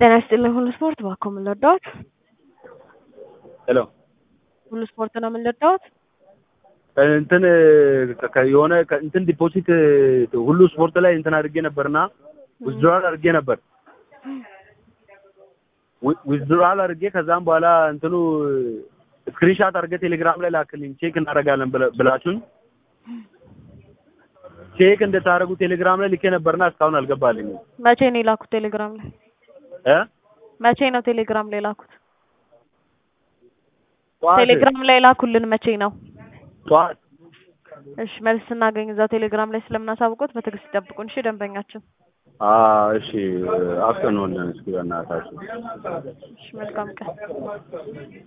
ጤና ይስጥልኝ ሁሉ ስፖርት እባክዎ ምን ልርዳዎት? ሄሎ ሁሉ ስፖርት ነው ምን ልርዳዎት? እንትን ከ- የሆነ ከ- እንትን ዲፖዚት ሁሉ ስፖርት ላይ እንትን አድርጌ ነበርና ዊዝድሮዋል አድርጌ ነበር ዊዝድሮዋል አድርጌ ከዛም በኋላ እንትኑ ስክሪንሻት አድርገህ ቴሌግራም ላይ ላክልኝ ቼክ እናደርጋለን ብለ- ብላችሁኝ ቼክ እንድታደርጉ ቴሌግራም ላይ ልኬ ነበርና እስካሁን አልገባልኝም መቼ ነው የላኩት ቴሌግራም ላይ? እ መቼ ነው ቴሌግራም ላይ የላኩት? ጠዋት ቴሌግራም ላይ ላኩልን መቼ ነው? ጠዋት እሺ መልስ ስናገኝ እዛው ቴሌግራም ላይ ስለምናሳውቆት በትዕግስት ይጠብቁን እሺ ደንበኛችን። አዎ እሺ አፍጥኑልን እስኪ በእናታችሁ እሺ መልካም ቀን።